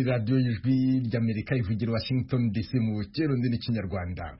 radiyo y'ijwi ry'amerika ivugira washington dc mu kirundi n'ikinyarwanda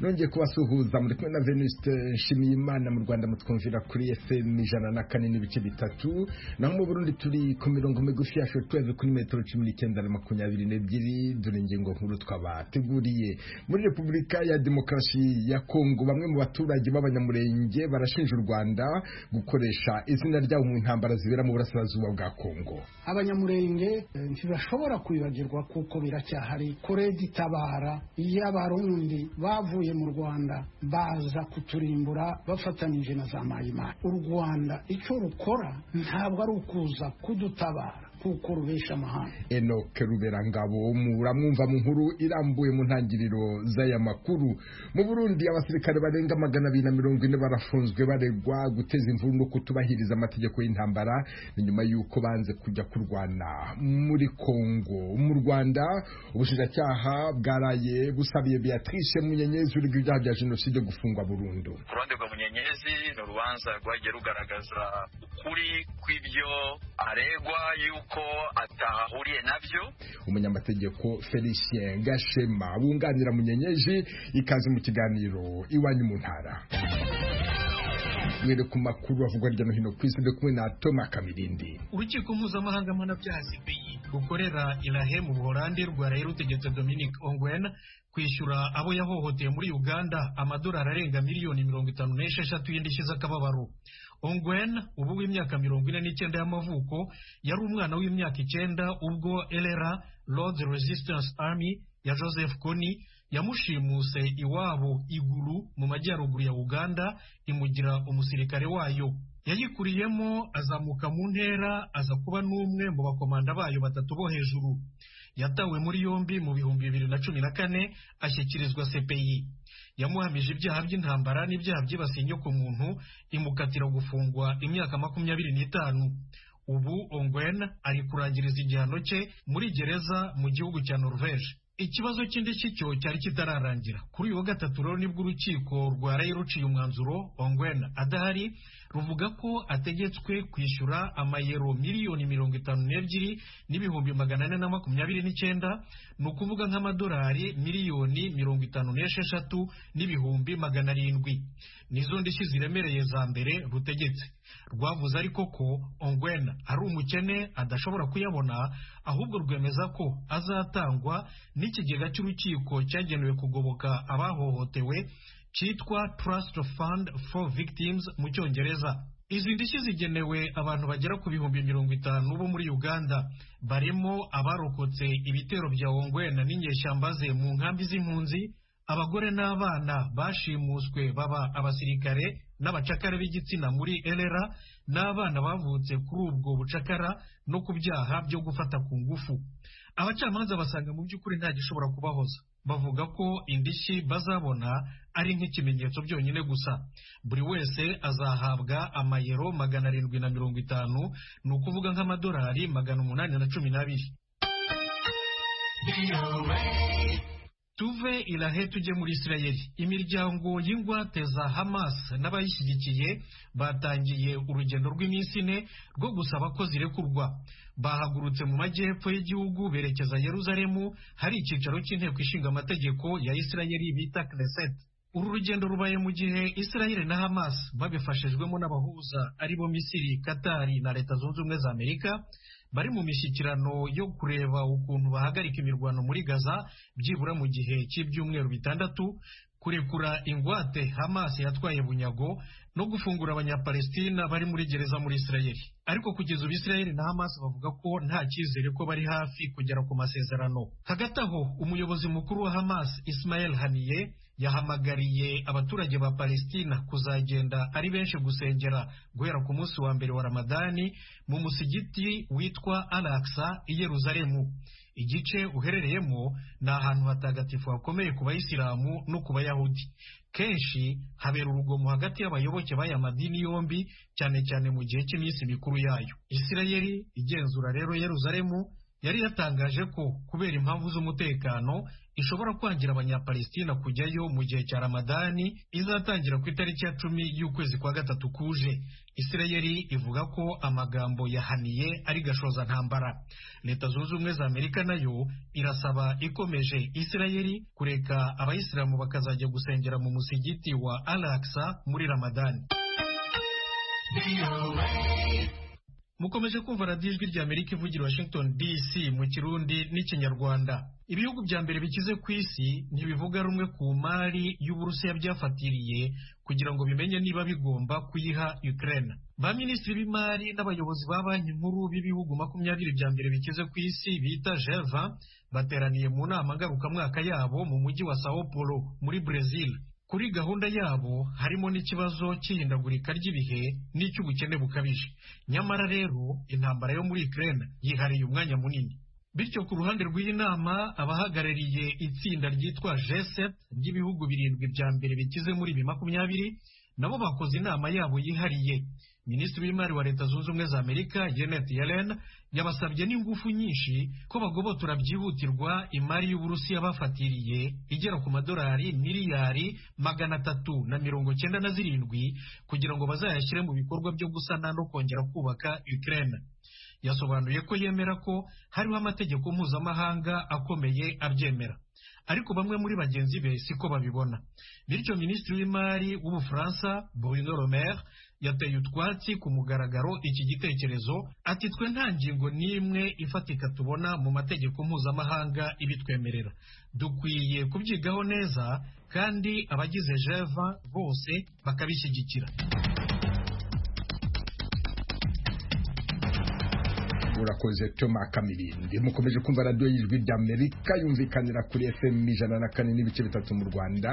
nongeye kubasuhuza muri kumwe na venuste nshimiyimana mu rwanda mutwumvira kuri fm ijana na kane n'ibice bitatu naho mu burundi turi ku mirongo migufi ya shotweve kuri metero cumi n'icyenda na makumyabiri n'ebyiri dore ingingo nkuru twabateguriye muri repubulika ya demokarasi ya kongo bamwe mu baturage b'abanyamurenge barashinja u rwanda gukoresha izina ryabo mu ntambara zibera mu burasirazuba bwa kongo abanyamurenge eh, ntibashobora kwibagirwa kuko biracyahari kuredi itabara iyo abarundi bavuye bavuye mu rwanda baza kuturimbura bafatanyije na za mayimana u rwanda icyo rukora ntabwo ari ukuza kudutabara kuko rubesha amahanga enoke ruberangabo muramwumva mu nkuru irambuye mu ntangiriro z'aya makuru mu burundi abasirikare barenga magana abiri na mirongo ine barafunzwe baregwa guteza imvururu no kutubahiriza amategeko y'intambara ni nyuma y'uko banze kujya kurwana muri kongo mu rwanda ubushinjacyaha bwaraye busabiye beatrice munyenyezi urega ibyaha bya jenoside gufungwa burundu uruhande rwa munyenyezi ni urubanza rwagiye rugaragaza ukuri kw'ibyo aregwa y'uko ko atahahuriye nabyo umunyamategeko felicien gashema wunganira munyenyeji ikaze mu kiganiro iwanyu mu ntara mwere ku makuru avugwa hirya no hino ku isi ndetse kumwe na toma kamirindi urukiko mpuzamahanga mpanabyaha cpi rukorera irahe mu buholandi rwaraye rutegetse dominic ongwen kwishyura abo yahohoteye muri uganda amadolari arenga miliyoni mirongo itanu n'esheshatu y'indishyi z'akababaro ongwen ubu w'imyaka mirongo ine n'icyenda y'amavuko yari umwana w'imyaka icyenda ubwo elera lord resistance army ya joseph kony yamushimuse iwabo iguru mu majyaruguru ya uganda imugira umusirikare wayo yayikuriyemo azamuka mu ntera aza kuba n'umwe mu bakomanda bayo batatu bo hejuru yatawe muri yombi mu bihumbi bibiri na cumi na kane ashyikirizwa cpi yamuhamije ibyaha by'intambara n'ibyaha byibasiye inyokomuntu imukatira gufungwa imyaka makumyabiri n'itanu ubu ongwen ari kurangiriza igihano cye muri gereza mu gihugu cya norvege ikibazo cy'indishyi cyo cyari kitararangira kuri uyu wa gatatu rero nibwo urukiko rwaraye ruciye umwanzuro ongwen adahari ruvuga ko ategetswe kwishyura amayero miliyoni mirongo itanu n'ebyiri n'ibihumbi magana ane na makumyabiri n'icyenda ni ukuvuga nk'amadolari miliyoni mirongo itanu n'esheshatu n'ibihumbi magana arindwi nizo ndishyi ziremereye za mbere rutegetse rwavuze ariko ko ongwen ari umukene adashobora kuyabona ahubwo rwemeza ko azatangwa n'ikigega cy'urukiko cyagenewe kugoboka abahohotewe cyitwa trust fund for victims mu cyongereza izi ndishyi zigenewe abantu bagera ku bihumbi mirongo itanu bo muri uganda barimo abarokotse ibitero bya ongwena n'inyeshyamba ze mu nkambi z'impunzi abagore n'abana bashimuswe baba abasirikare n'abacakara b'igitsina muri elera n'abana bavutse kuri ubwo bucakara no ku byaha byo gufata ku ngufu abacamanza basanga mu by'ukuri nta gishobora kubahoza bavuga ko indishyi bazabona ari nk'ikimenyetso byonyine gusa buri wese azahabwa amayero magana arindwi na mirongo itanu ni ukuvuga nk'amadolari magana umunani na cumi n'abiri tuve irahe tujye muri isirayeli imiryango y'ingwate za hamas n'abayishyigikiye batangiye urugendo rw'iminsi ine rwo gusaba ko zirekurwa bahagurutse mu majyepfo y'igihugu berekeza yeruzalemu hari icyicaro cy'inteko ishinga amategeko ya isirayeli bita kneset uru rugendo rubaye mu gihe isirayeli na hamas babifashijwemo n'abahuza aribo misiri katari na leta zunze ubumwe za amerika bari mu mishyikirano yo kureba ukuntu bahagarika imirwano muri gaza byibura mu gihe cy'ibyumweru bitandatu kurekura ingwate hamas yatwaye bunyago no gufungura abanyapalestina bari muri gereza muri isirayeli ariko kugeza ubu isirayeli na hamas bavuga ko nta cyizere ko bari hafi kugera ku masezerano hagati aho umuyobozi mukuru wa hamas ismael haniye yahamagariye abaturage ba palestina kuzagenda ari benshi gusengera guhera ku munsi wa mbere wa ramadani mu musigiti witwa alaksa i yeruzalemu igice uherereyemo ni ahantu hatagatifu hakomeye ku bayisilamu no ku bayahudi kenshi habera urugomo hagati y'abayoboke b'aya madini yombi cyane cyane mu gihe cy'iminsi mikuru yayo isirayeli igenzura rero yeruzalemu yari yatangaje ko kubera impamvu z'umutekano ishobora kwangira abanyapalestina kujyayo mu gihe cya ramadani izatangira ku itariki ya cumi y'ukwezi kwa gatatu kuje isirayeli ivuga ko amagambo yahaniye ari gashoza ntambara leta zunze ubumwe za amerika nayo irasaba ikomeje isirayeli kureka abayisilamu bakazajya gusengera mu musigiti wa alaksa muri ramadani mukomeje kumva radiyo ijwi rya amerika ivugira washington dc mu kirundi n'ikinyarwanda ibihugu bya mbere bikize ku isi ntibivuga rumwe ku mari y'uburusiya byafatiriye kugira ngo bimenye niba bigomba kuyiha ukraine ba minisitiri b'imari n'abayobozi ba banki nkuru b'ibihugu makumyabiri bya mbere bikize ku isi bita jeva bateraniye mu nama ngarukamwaka yabo mu mujyi wa sao paulo muri brezil kuri gahunda yabo harimo n'ikibazo cy'ihindagurika ry'ibihe n'icy'ubukene bukabije nyamara rero intambara yo muri Ukraine yihariye umwanya munini bityo ku ruhande rw'iyi nama abahagarariye itsinda ryitwa G7 ry'ibihugu birindwi bya mbere bikize muri bi makumyabiri nabo bakoze inama yabo yihariye minisitiri w'imari wa leta zunze ubumwe za amerika janet yellen yabasabye n'ingufu nyinshi ko bagobotora byihutirwa imari y'uburusiya bafatiriye igera ku madolari miliyari magana atatu na mirongo cyenda na zirindwi kugira ngo bazayashyire mu bikorwa byo gusana no kongera kubaka ukraine yasobanuye ko yemera ko hariho amategeko mpuzamahanga akomeye abyemera ariko bamwe muri bagenzi be siko babibona bityo minisitiri w'imari w'ubufaransa bruno le maire yateye utwatsi ku mugaragaro iki gitekerezo ati twe nta ngingo n'imwe ifatika tubona mu mategeko mpuzamahanga ibitwemerera dukwiye kubyigaho neza kandi abagize jeva bose bakabishyigikira murakoze Thomas Kamilindi mukomeje kumva radiyo y'ijwi rya Amerika yumvikanira kuri FM ijana na kane n'ibice bitatu mu Rwanda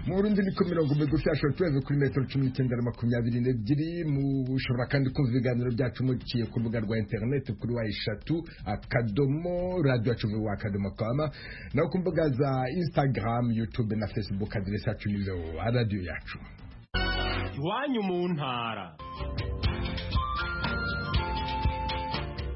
mu Burundi ni ku mirongo migufi ya shortwave kuri metero cumi n'icyenda na makumyabiri n'ebyiri mushobora kandi kumva ibiganiro byacu muciye ku rubuga rwa interineti kuri wa eshatu akadomo radiyo yacu wa akadomo kama naho ku mbuga za Instagram YouTube na Facebook aderesi yacu ni radiyo yacu iwanyu mu ntara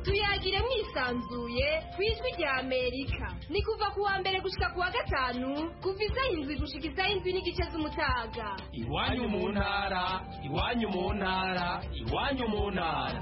tuyagire mwisanzuye ku ijwi rya amerika ni kuva ku wa mbere gushika ku wa gatanu kuva izaho indwi gushika izaho indwi n'igice z'umutaga iwanyu mu ntara iwanyu mu ntara iwanyu mu ntara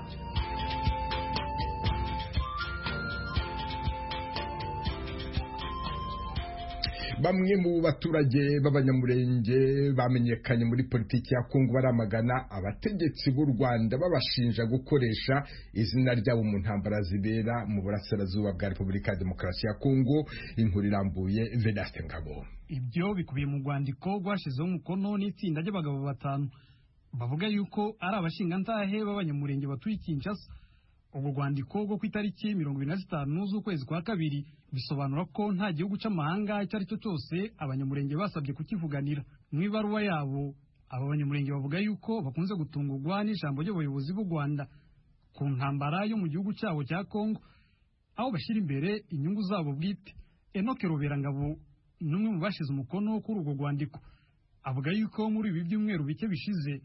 bamwe mu baturage b'abanyamurenge bamenyekanye muri politiki ya Kongo baramagana abategetsi b'u Rwanda babashinja gukoresha izina ryabo mu ntambara zibera mu burasirazuba bwa Repubulika ya Demokarasi ya Kongo inkuru irambuye Vedaste Ngabo ibyo bikubiye mu rwandiko rwashyizeho umukono n'itsinda ry'abagabo batanu bavuga yuko ari abashingantahe b'abanyamurenge batuye Kinshasa ubwo rwandiko rwo ku itariki mirongo irindwi na zitanu z'ukwezi kwa kabiri bisobanura ko nta gihugu cy'amahanga icyo ari cyo cyose abanyamurenge basabye kukivuganira mu ibaruwa yabo aba banyamurenge bavuga yuko bakunze gutungurwa n'ijambo ry'abayobozi b'u rwanda ku ntambara yo mu gihugu cyabo cya kongo aho bashyira imbere inyungu zabo bwite enoke roberangabo ni umwe mu bashyize umukono kuri urwo rwandiko avuga yuko muri ibi byumweru bike bishize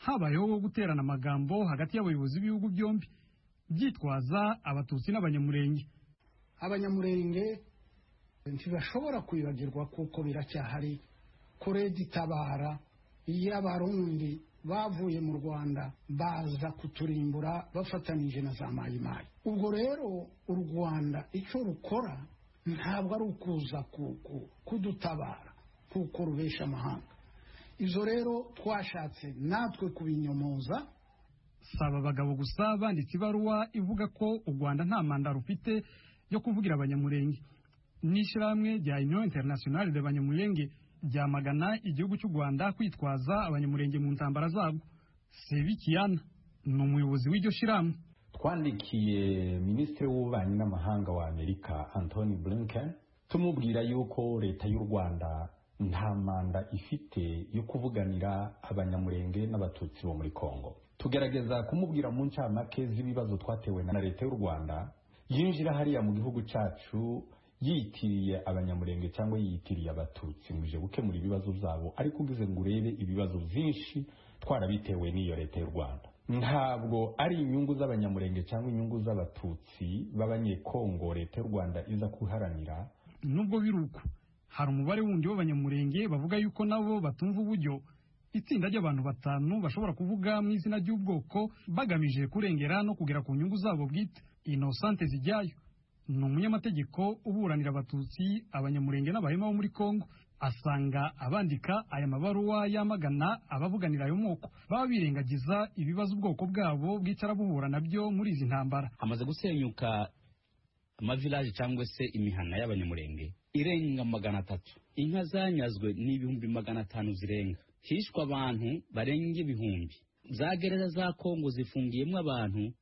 habayeho guterana amagambo hagati y'abayobozi b'ibihugu byombi byitwaza abatutsi n'abanyamurenge abanyamurenge ntibashobora kwibagirwa kuko biracyahari kure ditabara iyo abarundi bavuye mu rwanda baza kuturimbura bafatanije na za mayimayi ubwo rero u rwanda icyo rukora ntabwo ari ukuza kudutabara kuko rubesha amahanga izo rero twashatse natwe kubinyomoza saba abagabo gusa banditse ibaruwa ivuga ko u rwanda nta manda rufite yo kuvugira abanyamurenge n'ishyirahamwe rya union internationale de banyamurenge ryamagana igihugu cy'u rwanda kwitwaza abanyamurenge mu ntambara zabwo sebikiyana ni umuyobozi w'iryo shyirahamwe twandikiye minisitiri w'ububanyi n'amahanga wa amerika antony blinken tumubwira yuko leta y'u rwanda nta manda ifite yo kuvuganira abanyamurenge n'abatutsi bo muri kongo tugerageza kumubwira mu ncamake z'ibibazo twatewe na leta y'u rwanda yinjira hariya mu gihugu cyacu yitiriye abanyamurenge cyangwa yitiriye abatutsi muje gukemura ibibazo byabo ariko ugize ngo urebe ibibazo byinshi twarabitewe n'iyo leta y'u rwanda ntabwo ari inyungu z'abanyamurenge cyangwa inyungu z'abatutsi b'abanyekongo leta y'u rwanda iza kuharanira nubwo biruko hari umubare wundi w'abanyamurenge bavuga yuko nabo batumva uburyo itsinda ry'abantu batanu bashobora kuvuga mu izina ry'ubwoko bagamije kurengera no kugera ku nyungu zabo bwite inosante zijyayo ni umunyamategeko uburanira abatutsi abanyamurenge n'abahema bo muri kongo asanga abandika aya mabaruwa yamagana abavuganira ayo moko baba birengagiza ibibazo ubwoko bwabo bwicara buhura nabyo muri izi ntambara hamaze gusenyuka amavilaje cyangwa se imihana y'abanyamurenge irenga magana atatu inka zanyazwe ni ibihumbi magana atanu zirenga hishwe abantu barenga ibihumbi za gereza za kongo zifungiyemo abantu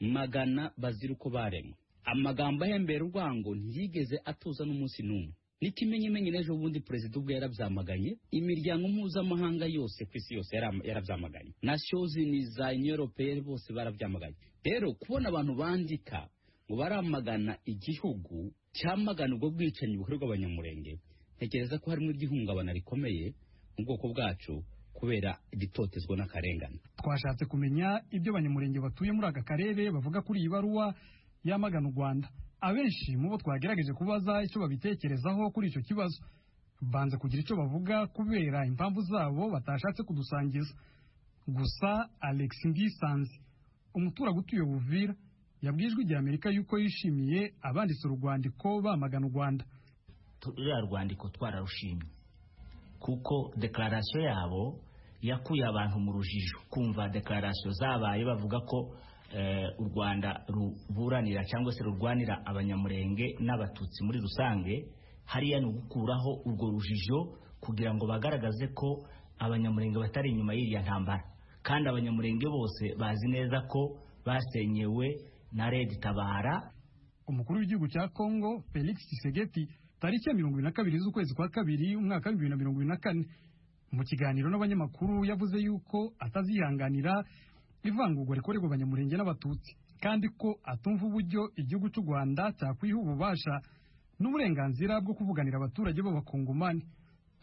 magana bazira uko baremwe amagambo ahembera urwango ntiyigeze atuza n'umunsi n'umwe n'ikimenyimenyi n'ejo bundi perezida ubwe yarabyamaganye imiryango mpuzamahanga yose ku isi yose yara- yarabyamaganye nashozi ni za european bose barabyamaganye rero kubona abantu bandika ngo baramagana igihugu cyamagana ubwo bwicanyi bukorerwa abanyamurenge ntekereza ko harimo igihungabana rikomeye mu bwoko bwacu kubera igitotezwa n'akarengane twashatse kumenya ibyo abanyamurenge batuye muri aka karere bavuga kuri iyi baruwa yamagana u rwanda abenshi mu bo twagerageje kubaza icyo babitekerezaho kuri icyo kibazo banze kugira icyo bavuga kubera impamvu zabo batashatse kudusangiza gusa alex ngisanze umuturage utuye buvira yabwijwe igihe amerika yuko yishimiye abanditse urwandiko bamagana u rwanda ruriya rwandiko twararushimye kuko dekararasiyo yabo yakuye abantu mu rujijo kumva dekararasiyo zabaye bavuga ko eh, u rwanda ruburanira cyangwa se rurwanira abanyamurenge n'abatutsi muri rusange hariya ni ugukuraho urwo rujijo kugira ngo bagaragaze ko abanyamurenge batari inyuma y'iriya ntambara kandi abanyamurenge bose bazi neza ko basenyewe na red tabara umukuru w'igihugu cya Kongo Felix Tshisekedi tariki ya mirongo ibiri na kabiri z'ukwezi kwa kabiri umwaka w'ibihumbi bibiri na mirongo ibiri na kane mu kiganiro n'abanyamakuru yavuze yuko atazihanganira ivangurwa rikorerwa abanyamurenge n'abatutsi kandi ko atumva uburyo igihugu cy'u Rwanda cyakwiha ububasha n'uburenganzira bwo kuvuganira abaturage b'abakongomani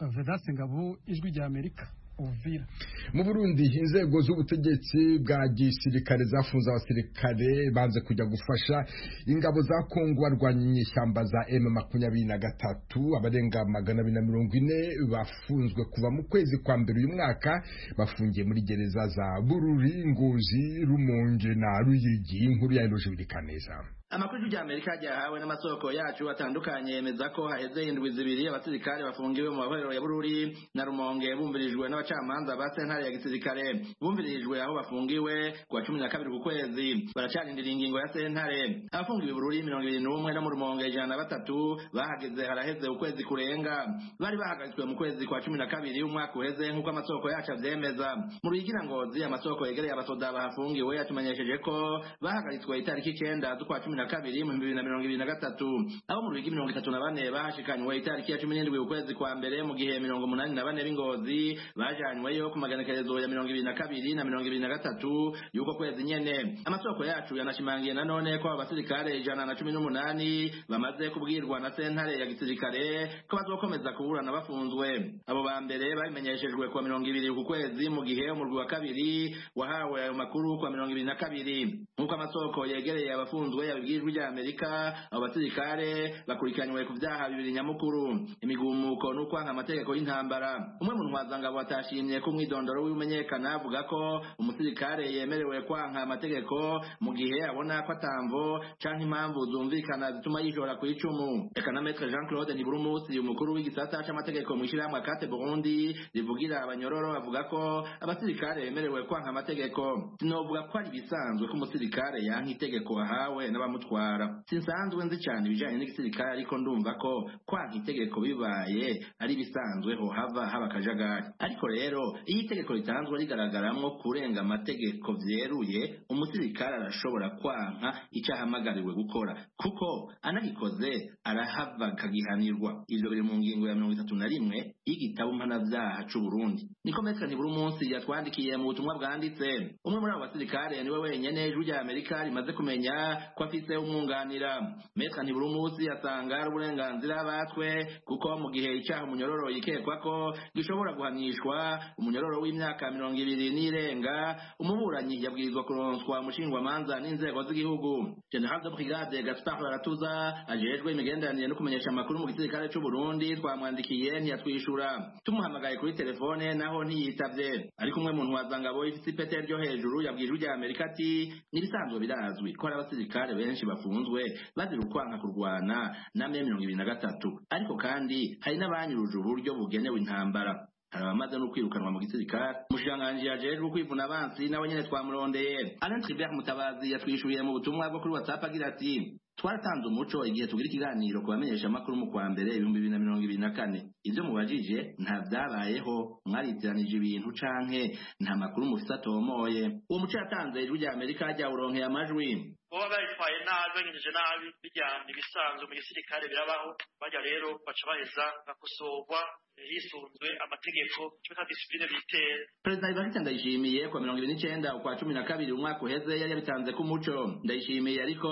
Vedaste Ngabo ijwi rya Amerika Uvira mu burundi inzego z'ubutegetsi bwa gisirikare zafunze abasirikare banze kujya gufasha ingabo za kongo barwanya inyeshyamba za m makumyabiri na gatatu abarenga magana abiri na mirongo ine bafunzwe kuva mu kwezi kwa mbere uyu mwaka bafungiye muri gereza za bururi ngozi rumonge na ruyigi inkuru ya eroje birikaneza amakuru y'ijwi ry'amerika ryahawe n'amasoko yacu atandukanye yemeza ko haheze indwi zibiri abasirikare bafungiwe mu mahorero ya bururi na rumonge bumvirijwe n'abacamanza ba sentare ya gisirikare bumvirijwe aho bafungiwe ku wa cumi na kabiri ku kwezi baracarindira ingingo ya sentare abafungiwe i bururi mirongo irindwi n'umwe no mu rumonge ijana na batatu bahageze haraheze ukwezi kurenga bari bahagaritswe mu kwezi kwa cumi na kabiri umwaka uheze nk'uko amasoko yacu abyemeza mu ruyigira ngozi amasoko yegereye abasoda bahafungiwe yatumenyesheje ko bahagaritswe itariki icyenda z'ukwa cumi na kabiri mu bibiri na mirongo ibiri na gatatu abo mu rugi mirongo itatu na bane bahashikanywe itariki ya cumi n'indwi ukwezi kwa mbere mu gihe mirongo umunani na bane b'ingozi bajanyweyo ku maganekerezo ya mirongo ibiri na kabiri na mirongo ibiri na gatatu y'uko kwezi nyene amasoko yacu yanashimangiye nanone ko abo basirikare ijana na cumi n'umunani bamaze kubwirwa na sentare ya gisirikare ko bazokomeza kuburana bafunzwe abo ba mbere babimenyeshejwe ku wa mirongo ibiri ku kwezi mu gihe umurwi wa kabiri wahawe ayo makuru ku wa mirongo ibiri na kabiri nk'uko amasoko yegereye abafunzwe yabibwirijwe rya amerika abo basirikare bakurikiranywe ku byaha bibiri nyamukuru imigumuko n'ukwanga amategeko y'intambara umwe mu ntwazangabo atashimye ko umwidondoro w'imenyekana avuga ko umusirikare yemerewe kwanka amategeko mu gihe abona ko atamvo canke impamvu zumvikana zituma yishora ku icumu reka na maître jean claude ntiburumusi umukuru w'igisata c'amategeko mu ishirahamwe akate burundi rivugira abanyororo avuga ko abasirikare bemerewe kwanka amategeko sinovuga ko ari ibisanzwe ko umusirikare yanka itegeko ahawe n'abamutwara sinsanzwe nzi cyane ibijanye n'igisirikare ariko ndumva ko kwanka itegeko bibaye ari ibisanzweho hava haba akajagari ariko rero iyo itegeko ritanzwe rigaragaramwo kurenga amategeko vyeruye umusirikare arashobora kwanka ico ahamagariwe gukora kuko anabikoze arahava akagihanirwa ivyo biri mu ngingo ya mirongo itatu na rimwe y'igitabo mpanavyaha c'uburundi niko metero nibura umunsi yatwandikiye mu butumwa bwanditse umwe muri abo basirikare niwe wenyene ijwi rya amerika rimaze kumenya ko afise yahise umwunganira metra ntiburumusi yatanga ari uburenganzira batwe kuko mu gihe icyaha umunyororo yikekwa ko gishobora guhanishwa umunyororo w'imyaka mirongo ibiri n'irenga umuburanyi yabwirizwa kuronswa umushingwamanza n'inzego z'igihugu general de brigade gaspard baratuza ajejwe imigenderanire no kumenyesha amakuru mu gisirikare cy'u burundi twamwandikiye ntiyatwishura tumuhamagaye kuri telefone naho ntiyitavye ariko umwe mu ntwazangabo ifite ipete ryo hejuru yabwije urya amerika ati n'ibisanzwe birazwi ko hari abasirikare benshi bafunzwe bazira ukwanga kurwana na me mirongo ibiri na gatatu ariko kandi hari n'abanyuruje uburyo bugenewe intambara hari abamaze no kwirukanwa mu gisirikare umushikiranganji yajejwe kwivuna abansi nawe nyene twamurondeye alain tribert mutabazi yatwishuriye mu butumwa bwo kuri whatsapp agira ati twaratanze umuco igihe tugira ikiganiro ku bamenyesha amakuru mu kwa mbere ibihumbi bibiri na mirongo ibiri na kane ibyo mubajije nta byabayeho mwaritiranije ibintu canke nta makuru mufise atomoye uwo muco yatanze ijwi rya amerika ryawuronkeye amajwi baba bayitwaye nabi banyinjije nabi bijyana ibisanzwe mu gisirikare birabaho bajya rero baca baheza bakosorwa hisunzwe amategeko cyo ta disipline bitera perezida ivarite ndayishimiye ku mirongo ibiri n'icyenda ukwa cumi na kabiri umwaka uheze yari yabitanze ku muco ndayishimiye ariko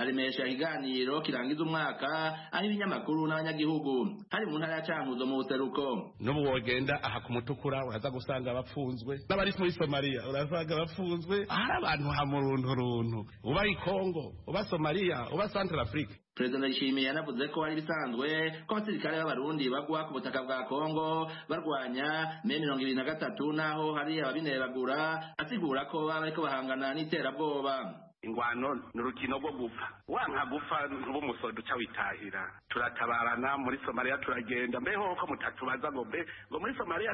aremesha ikiganiro kirangiza umwaka aho ibinyamakuru n'abanyagihugu hari mu ntara ya cankuzo mu buseruko n'ubu wogenda aha ku mutukura uraza gusanga bapfunzwe n'abari muri somaliya urasanga bapfunzwe hari abantu hamurunturuntu uba kongo uba somaliya uba central africa perezida ndayishimiye yanavuze ko ari bisanzwe ko abasirikare b'abarundi bagwa ku butaka bwa kongo barwanya me mirongo ibiri na gatatu n'aho hari ababineragura asigura ko baba bariko bahangana n'iterabwoba ingwano ni urukino rwo gupfa wanka gupfa ntubumusodo uca witahira turatabarana muri somaliya turagenda mbeho ko mutatubaza ngo mbe ngo muri somaliya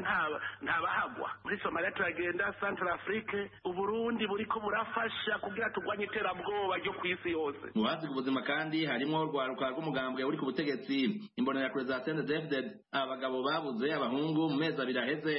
ntabahagwa muri somaliya turagenda central afrique uburundi buriko burafasha kugira turwanye iterabwoba ryo ku isi yose mu ku buzima kandi harimwo urwaruka rw'umugambwe uri ku butegetsi imbonerakure za cndfd abagabo babuze abahungu mu mezi abiri aheze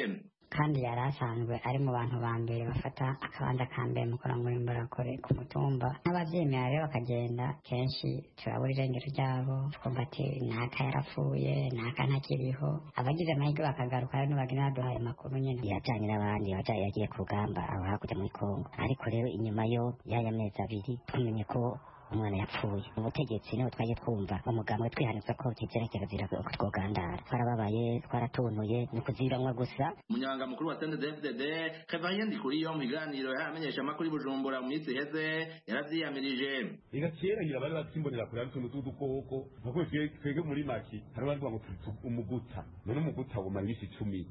kandi yari asanzwe ari mu bantu ba mbere bafata akabanda ka mbere mu kurangura imburakure ku mutumba n'ababyemera rero bakagenda kenshi turabura irengero ryabo twumva ati n'aka yarapfuye n'aka ntakiriho abagize amahirwe bakagaruka rero ntibagira baduhaye amakuru nyine yajyanye n'abandi bajyanye yagiye ku rugamba aho hakurya muri kongo ariko rero inyuma yo y'aya mezi abiri tumenye ko umwana yapfuye ubutegetsi niho twaje twumva umugambwe twihanitse ko tugerekerezira ko twogandara twarababaye twaratuntuye ni kuziranywa gusa umunyabanga mukuru wa cndfdd kevariye ndikuriyo mu biganiro yaramenyesha amakuru y'ubujumbura mu minsi iheze yaravyiyamirije reka kera ngira bari batsimbonera kure ari utuntu tw'udukoko nka kwe twebwe muri make hari abandi ngo umuguta none umuguta umara imisi icumi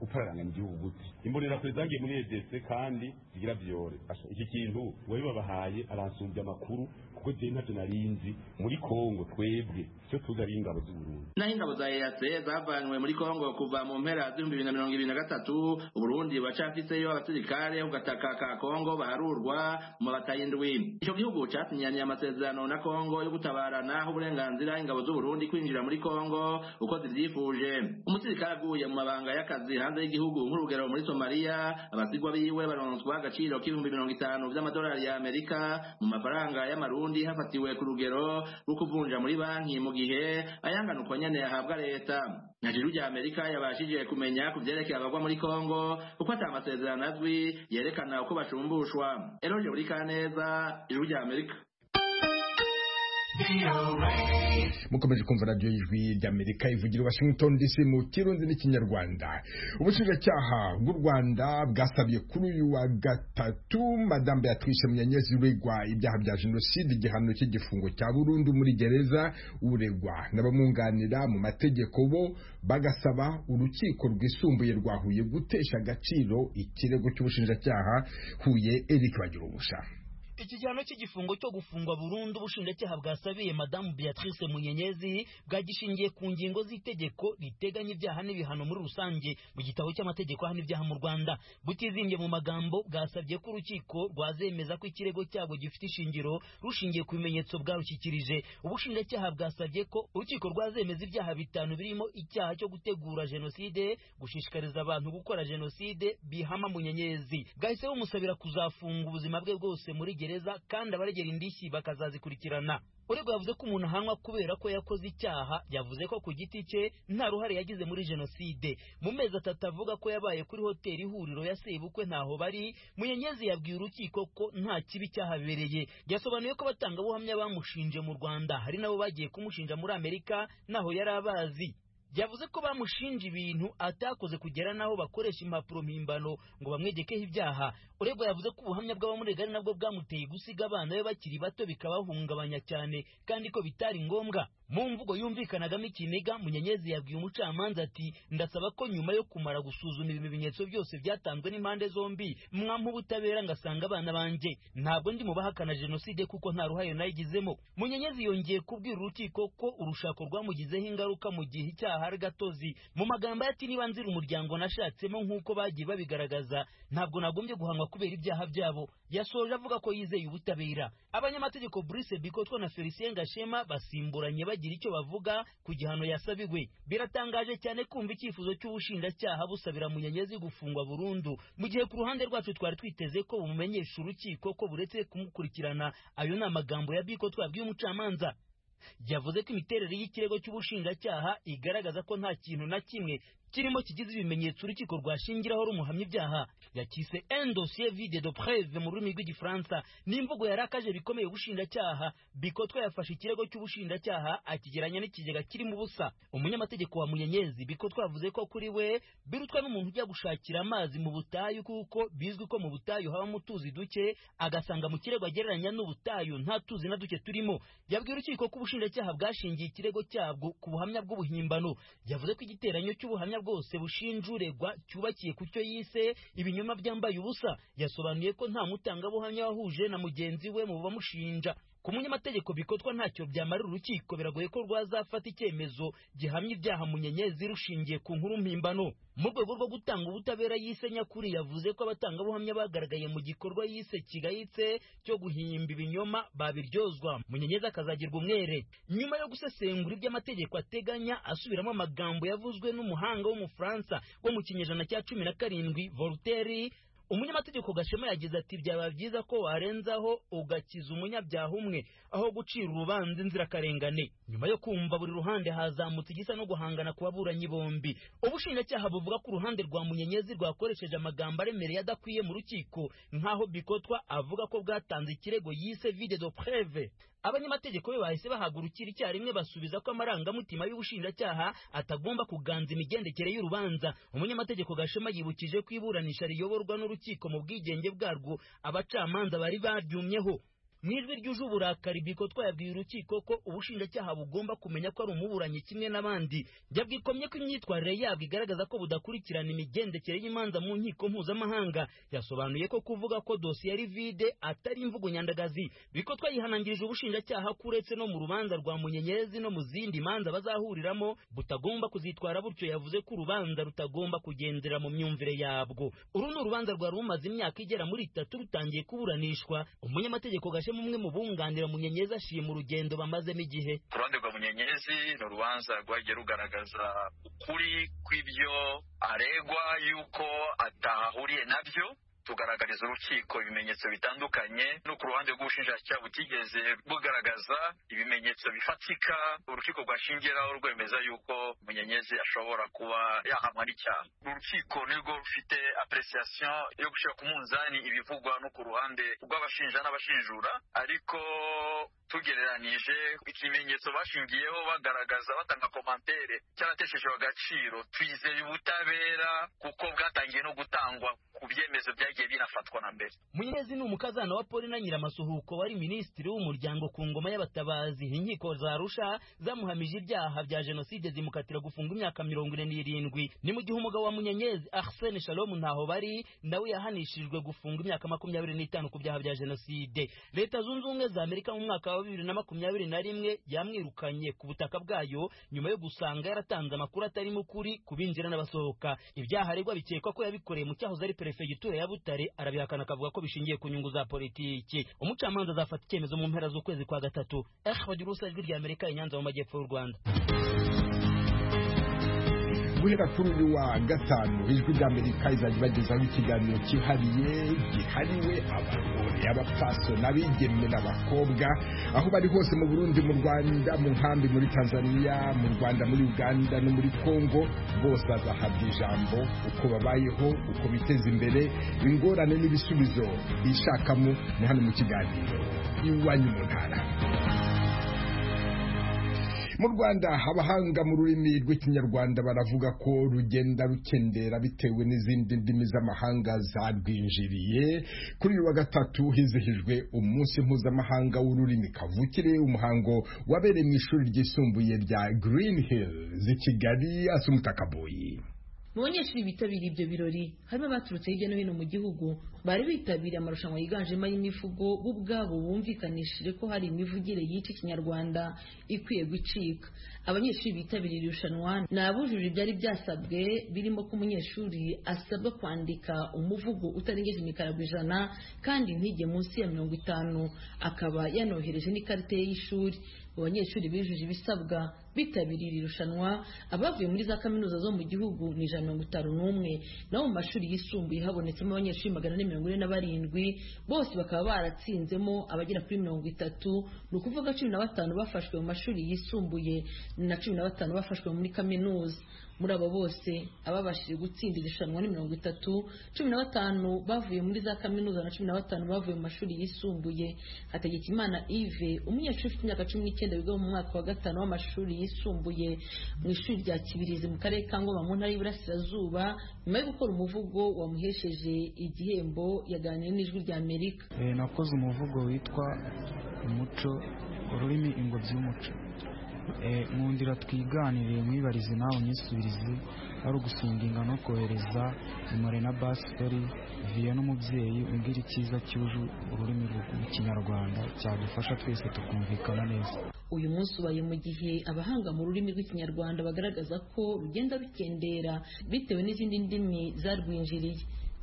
upararangana igihugu gute imbonera kure zagiye muri edc kandi zigira vyore iki kintu wabibabahaye aransumbya amakuru kuko je ntavyo narinzi muri kongo twebwe cyo tuzi ari ingabo z'uburundi naho ingabo za eace zavanywe muri kongo kuva mu mpera z'ibihumbi bibiri na mirongo ibiri na gatatu uburundi bacafiseyo abasirikare ku gataka ka kongo baharurwa mu bataye indwi ico gihugu casinyaniye amasezerano na kongo yo gutabarana aho uburenganzira ingabo z'uburundi kwinjira muri kongo uko zivyifuje umusirikare aguye mu mabanga y'akazi hanze y'igihugu nk'urugero muri somaliya abasigwa biwe baronswa agaciro k'ibihumbi mirongo itanu vy'amadolari ya amerika mu mafaranga y'amarundi Burundi hafatiwe ku rugero rwo kuvunja muri banki mu gihe ayangana uko nyene yahabwa leta najuru rya Amerika yabashije kumenya ku vyerekeye abagwa muri Kongo kuko ata amasezerano azwi yerekana uko bacumbushwa Eloge Burikaneza ijuru rya Amerika mukomeje kumva radiyo y'ijwi ry'amerika ivugira washington dc mu kirundi n'ikinyarwanda ubushinjacyaha bw'u rwanda bwasabye kuri uyu wa gatatu madamu beatrice munyenyezi uregwa ibyaha bya jenoside igihano cy'igifungo cya burundu muri gereza uregwa n'abamwunganira mu mategeko bo bagasaba urukiko rwisumbuye rwa huye gutesha agaciro ikirego cy'ubushinjacyaha huye eric bagira ubusha ikigihano cy'igifungo cyo gufungwa burundu ubushinjacyaha bwasabiye madamu beatrice munyenyezi bwagishingiye ku ngingo z'itegeko riteganya ibyaha n'ibihano muri rusange mu gitabo cy'amategeko ahana ibyaha mu rwanda butizimbye mu magambo bwasabye ko urukiko rwazemeza ko ikirego cyabo gifite ishingiro rushingiye ku bimenyetso bwarushyikirije ubushinjacyaha bwasabye ko urukiko rwazemeza ibyaha bitanu birimo icyaha cyo gutegura jenoside gushishikariza abantu gukora jenoside bihama munyenyezi bwahise bumusabira kuzafunga ubuzima bwe bwose muri gereza kandi abaregera indishyi bakazazikurikirana urego yavuze ko umuntu ahanwa kubera ko yakoze icyaha yavuze ko ku giti cye nta ruhare yagize muri jenoside mu mezi atatu avuga ko yabaye kuri hoteli ihuriro ya sebukwe ntaho bari munyenyezi yabwiye urukiko ko nta kibi cyahabereye yasobanuye ko abatangabuhamya bamushinje mu rwanda hari nabo bagiye kumushinja muri amerika ntaho yari abazi yavuze ko bamushinja ibintu atakoze kugera n'aho bakoresha impapuro mpimbano ngo bamwegekeho ibyaha uregwa yavuze ko ubuhamya bw'abamurega ari nabwo bwamuteye gusiga abana be bakiri bato bikabahungabanya cyane kandi ko bitari ngombwa mu mvugo yumvikanagamo ikiniga munyenyezi yabwiye umucamanza ati ndasaba ko nyuma yo kumara gusuzuma ibi bimenyetso byose byatanzwe n'impande zombi mwampa ubutabera ngasanga abana banjye ntabwo ndi mu bahakana jenoside kuko nta ruhare nayigizemo munyenyezi yongeye kubwira urukiko ko urushako rwamugizeho ingaruka mu gihe icyaha ari gatozi mu magambo ye ati niba nzira umuryango nashatsemo nk'uko bagiye babigaragaza ntabwo nagombye guhanwa kubera ibyaha byabo yasoje avuga ko yizeye ubutabera abanyamategeko Brice Bikotwa na Felicien Gashema basimburanye bagira icyo bavuga ku gihano yasabiwe biratangaje cyane kumva icyifuzo cy'ubushinjacyaha busabira munyenyezi gufungwa burundu mu gihe ku ruhande rwacu twari twiteze ko bumumenyesha urukiko ko buretse kumukurikirana ayo ni amagambo ya Bikotwa yabwiye umucamanza yavuze ko imiterere y'ikirego cy'ubushinjacyaha igaragaza ko nta kintu na kimwe kirimo kigize ibimenyetso urukiko rwashingiraho rumuhamya ibyaha yakise un dossier vide de preve mu rurimi rw'igifaransa n'imvugo yarakaje bikomeye ubushinjacyaha bikotwa yafashe ikirego cy'ubushinjacyaha akigeranya n'ikigega kirimo ubusa umunyamategeko wa munyenyezi bikotwa yavuze ko kuri we birutwa n'umuntu ujya gushakira amazi mu butayu kuko bizwi ko mu butayu habamo utuzi duke agasanga mu kirego agereranya n'ubutayu nta tuzi na duke turimo yabwiye urukiko ko ubushinjacyaha bwashingiye ikirego cyabwo ku buhamya bw'ubuhimbano yavuze ko igiteranyo cy'ubuhamya bwose bushinja uregwa cyubakiye ku cyo yise ibinyoma byambaye ubusa yasobanuye ko nta mutangabuhamya wahuje na mugenzi we mu bamushinja ku munyamategeko bikotwa ntacyo byamarira urukiko biragoye ko rwazafata icyemezo gihamya ibyaha munyenyezi rushingiye ku nkuru mpimbano mu rwego rwo gutanga ubutabera yise nyakuri yavuze ko abatangabuhamya bagaragaye mu gikorwa yise kigayitse cyo guhimba ibinyoma babiryozwa munyenyezi akazagirwa umwere nyuma yo gusesengura iby'amategeko ateganya asubiramo amagambo yavuzwe n'umuhanga w'umufaransa wo mu kinyejana cya cumi na karindwi voltaire umunyamategeko gashema yagize ati byaba byiza ko warenzaho ugakiza umunyabyaha umwe aho gucira urubanza inzirakarengane nyuma yo kumva buri ruhande hazamutse igisa no guhangana ku baburanyi bombi ubushinjacyaha buvuga ko uruhande rwa munyenyezi rwakoresheje amagambo aremereye adakwiye mu rukiko nk'aho bikotwa avuga ko bwatanze ikirego yise vide de preve abanyamategeko be bahise bahagurukira icyarimwe basubiza ko amarangamutima y'ubushinjacyaha atagomba kuganza imigendekere y'urubanza umunyamategeko gashema yibukije ko iburanisha riyoborwa n'urukiko mu bwigenge bwarwo abacamanza bari baryumyeho mu ijwi ryuje uburakari biko twayabwiye urukiko ko ubushinjacyaha bugomba kumenya ko ari umuburanyi kimwe n'abandi yabwikomye ko imyitwarire yabwo igaragaza ko budakurikirana imigendekere y'imanza mu nkiko mpuzamahanga yasobanuye ko kuvuga ko dosiye ari vide atari imvugo nyandagazi biko twayihanangirije ubushinjacyaha ko uretse no mu rubanza rwa munyenyezi no mu zindi manza bazahuriramo butagomba kuzitwara butyo yavuze ko urubanza rutagomba kugendera mu myumvire yabwo uru ni urubanza rwari rumaze imyaka igera muri itatu rutangiye kuburanishwa umunyamategeko gashe umwe mu bunganira munyenyezi ashima urugendo bamazemo igihe ku ruhande rwa munyenyezi ni urubanza rwagiye rugaragaza ukuri kw'ibyo aregwa y'uko atahahuriye nabyo tugaragariza urukiko ibimenyetso bitandukanye no ku ruhande rw'ubushinjacyaha butigeze bugaragaza ibimenyetso bifatika urukiko rwashingiraho rwemeza yuko munyenyezi ashobora kuba yahamwa n'icyaha urukiko nirwo rufite apresiasiyo yo gushyira ku munzani ibivugwa no ku ruhande rw'abashinja n'abashinjura ariko tugereranije ikimenyetso bashingiyeho bagaragaza batanga komantere cyarateshejwe agaciro twizeye ubutabera kuko bwatangiye no gutangwa ku byemezo byagiye binafatwa na mbere munyenezi ni umukazana wa polina nyiramasuhuko wari minisitiri w'umuryango ku ngoma y'abatabazi inkiko za rusha zamuhamije ibyaha bya jenoside zimukatira gufunga imyaka mirongo ine n'irindwi ni mu gihe umugabo wa munyenyezi arsene shalom ntaho bari nawe yahanishijwe gufunga imyaka makumyabiri n'itanu ku byaha bya jenoside leta zunze ubumwe za amerika mu mwaka wa bibiri na makumyabiri na rimwe yamwirukanye ku butaka bwayo nyuma yo gusanga yaratanze amakuru atarimo ukuri ku binjira n'abasohoka ibyaha aregwa bikekwa ko yabikoreye mu cyahoze ari perefegitura ya Butare arabihakana akavuga ko bishingiye ku nyungu za politiki umucamanza azafata icyemezo mu mpera z'ukwezi kwa gatatu eh bagira urusa ijwi rya Amerika i Nyanza mu majyepfo y'u Rwanda guhera kuri uyu wa gatanu ijwi ry'amerika izajya ibagezaho ikiganiro cyihariye gihariwe abagore abapaso n'abigeme n'abakobwa aho bari hose mu burundi mu rwanda mu nkambi muri tanzania mu rwanda muri uganda no muri kongo bose bazahabwa ijambo uko babayeho uko biteza imbere ingorane n'ibisubizo bishakamo ni hano mu kiganiro iwanyu mu ntara mu rwanda abahanga mu rurimi rw'ikinyarwanda baravuga ko rugenda rukendera bitewe n'izindi ndimi z'amahanga zarwinjiriye kuri uyu wa gatatu hizihijwe umunsi mpuzamahanga w'ururimi kavukire umuhango wabereye mu ishuri ryisumbuye rya green hills i kigali asumutakaboyi mu banyeshuri bitabiriye ibyo birori harimo abaturutse hirya no hino mu gihugu bari bitabiriye amarushanwa yiganjemo ay'imivugo bo ubwabo bumvikanishije ko hari imivugire y'iki kinyarwanda ikwiye gucika abanyeshuri bitabiriye irushanwa ni abujuje ibyari byasabwe birimo ko umunyeshuri asabwa kwandika umuvugo utarengeje imikara ku ijana kandi ntige munsi ya mirongo itanu akaba yanohereje n'ikarita ye y'ishuri abanyeshuri bijuje ibisabwa bitabiriye iri rushanwa abavuye muri za kaminuza zo mu gihugu ni ijana mirongo itanu n'umwe naho mu mashuri yisumbuye habonetsemo abanyeshuri magana ane mirongo ine na barindwi bose bakaba baratsinzemo abagera kuri mirongo itatu ni ukuvuga cumi na batanu bafashwe mu mashuri yisumbuye na cumi na batanu bafashwe muri kaminuza muri abo bose ababashije gutsinda irushanwa ni mirongo itatu cumi na batanu bavuye muri za kaminuza na cumi na batanu bavuye mu mashuri yisumbuye hategekimana ive umunyeshuri ufite imyaka cumi n'icyenda wiga mu mwaka wa gatanu w'amashuri yisumbuye mu ishuri rya kibirizi mu karere ka ngoma mu ntara y'iburasirazuba nyuma yo gukora umuvugo wamuhesheje igihembo yaganiriye n'ijwi rya amerika nakoze umuvugo witwa umuco ururimi ingobyi y'umuco nkundira twiganire mwibarize nawe unyisubirize ari ugusinginga no kohereza imore na basitori viye n'umubyeyi umbwira icyiza cyuje ururimi rw'ikinyarwanda cyadufasha twese tukumvikana neza uyu munsi ubaye mu gihe abahanga mu rurimi rw'ikinyarwanda bagaragaza ko rugenda rukendera bitewe n'izindi ndimi zarwinjiriye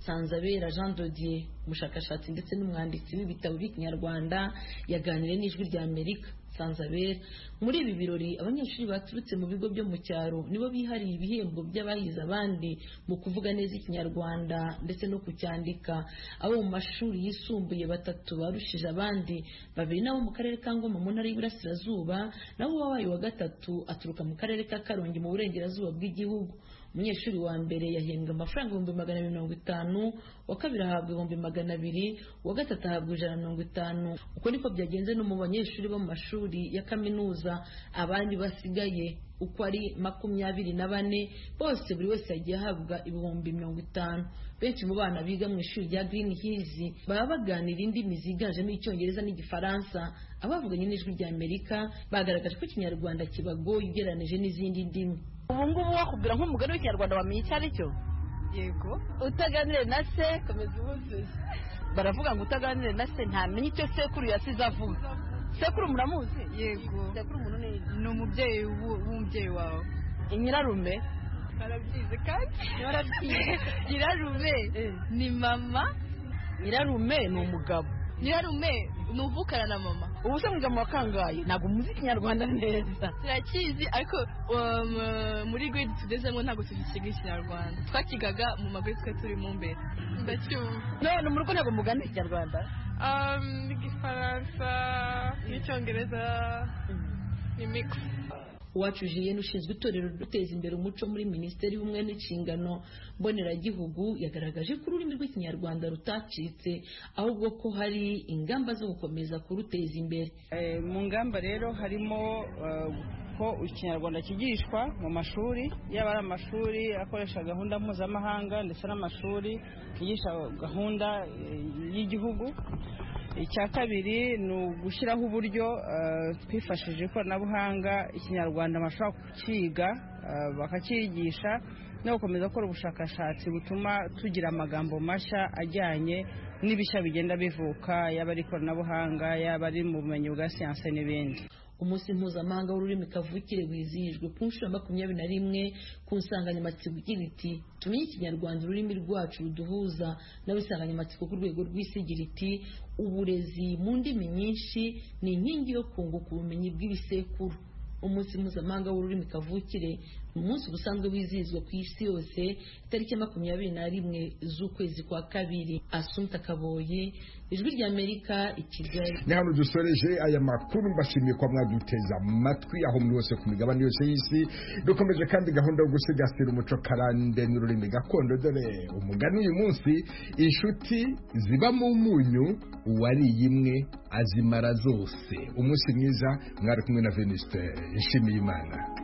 Sanzabera Jean Dodier umushakashatsi ndetse n'umwanditsi w'ibitabo by'ikinyarwanda yaganiriye n'ijwi rya Amerika Sanzabera muri ibi birori abanyeshuri baturutse mu bigo byo mu cyaro nibo bihariye ibihembo by'abahize abandi mu kuvuga neza ikinyarwanda ndetse no kucyandika abo mu mashuri yisumbuye batatu barushije abandi babiri nabo mu karere ka ngoma mu ntara y'iburasirazuba naho uwabaye wa gatatu aturuka mu karere ka karongi mu burengerazuba bw'igihugu umunyeshuri wa mbere yahembwa amafaranga ibihumbi magana abiri mirongo itanu uwa kabiri ahabwa ibihumbi magana abiri uwa gatatu ahabwa ijana mirongo itanu uko niko byagenze no mu banyeshuri bo mu mashuri ya kaminuza abandi basigaye uko ari makumyabiri na bane bose buri wese yagiye ahabwa ibihumbi mirongo itanu benshi mu bana biga mu ishuri rya Green Hills baba baganira indimi ziganjemo icyongereza n'igifaransa abavuganye n'ijwi rya amerika bagaragaje ko ikinyarwanda kibagoye ugereranije n'izindi ndimi ubu ngubu wakubwira nk'umugore w'ikinyarwanda wamenya icyo ari cyo yego utaganire na se komeza ubuzuye baravuga ngo utaganire na se ntamenya icyo sekuru yasize avuga sekuru muramuzi yego sekuru umuntu ni ni umubyeyi w'umubyeyi wawe nyirarume barabyize kandi barabyize nyirarume ni mama nyirarume ni umugabo nyirarume ni uvukana na mama ubu se mwiga mu wa kangahe ntabwo muzi ikinyarwanda neza turakizi ariko um, muri grade tugezemo ntabwo tugikiga ikinyarwanda twakigaga mu maguru twe turimo mbere ndacyumva none mu rugo ntabwo mugana ikinyarwanda um, igifaransa n'icyongereza n'imikwe uwacu jiyeni ushinzwe itorero duteza imbere umuco muri minisiteri y'ubumwe n'inshingano mboneragihugu yagaragaje ko ururimi rw'ikinyarwanda rutacitse ahubwo ko hari ingamba zo gukomeza kuruteza imbere mu ngamba rero harimo ko ikinyarwanda kigishwa mu mashuri yaba ari amashuri akoresha gahunda mpuzamahanga ndetse n'amashuri yigisha gahunda y'igihugu icya kabiri ni ugushyiraho uburyo twifashishije ikoranabuhanga ikinyarwanda bashobora kukiga bakakigisha no gukomeza gukora ubushakashatsi butuma tugira amagambo mashya ajyanye n'ibishya bigenda bivuka yaba ari ikoranabuhanga yaba ari mu bumenyi bwa siyanse n'ibindi umunsi mpuzamahanga w'ururimi kavukire wizihijwe ku nshuro makumyabiri na rimwe ku nsanganyamatsiko igira iti tumenye ikinyarwanda ururimi rwacu ruduhuza nawe insanganyamatsiko ku rwego rw'isi igira iti uburezi mu ndimi nyinshi ni inkingi yo kunguka ubumenyi bw'ibisekuru umunsi mpuzamahanga w'ururimi kavukire umunsi ubusanzwe wizihizwa ku isi yose itariki ya makumyabiri na rimwe z'ukwezi kwa kabiri asumta kaboye ijwi rya amerika i kigali ni hano dusoreje aya makuru mbashimiye kuba mwaduteza amatwi aho muri hose ku migabane yose y'isi dukomeje kandi gahunda yo gusigasira umuco karande n'ururimi gakondo dore umugani uyu munsi inshuti ziba mu munyu uwariye imwe azimara zose umunsi mwiza mwari kumwe na veniste nshimiye imana